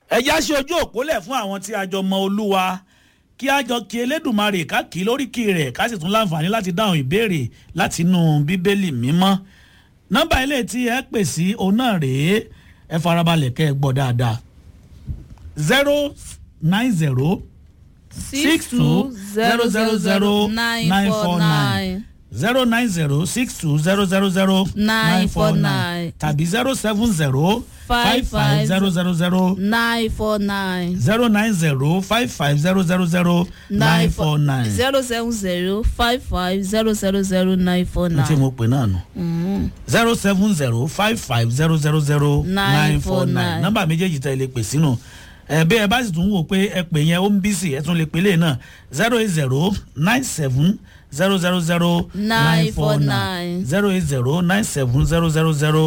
ẹ̀já ṣe ojú òpólẹ̀ fún àwọn tí a jọ mọ olúwa kí a jọ kí elédùnmarè ká kí lóríkì rẹ̀ ká sì tún láǹfààní láti dáhùn ìbéèrè láti inú bíbélì mímọ́ nọ́mbà ilé tí ẹ pè sí òun náà rèé ẹ farabalẹ̀ kẹ́ ẹ gbọ́ dáadáa zero nine zero six two zero zero zero nine four nine zero nine zero six two zero zero zero Nine four nine. tàbí zero seven zero five five zero zero zero nine four nine zero nine zero five five zero zero zero nine four nine. zero seven zero five five zero zero zero nine four n tí nine. mo pè náà nù. zero seven zero five five zero zero zero nine four nine 949. nọ́mbà méjèèjì tẹ̀ lè pè sínú ẹ bí ẹ bá sì tún wò pé ẹ pè yẹn ó ń bí sí ẹ tún lè pè lè náà zero eight zero nine seven zero zero zero nine four nine 949. zero eight zero nine seven zero zero zero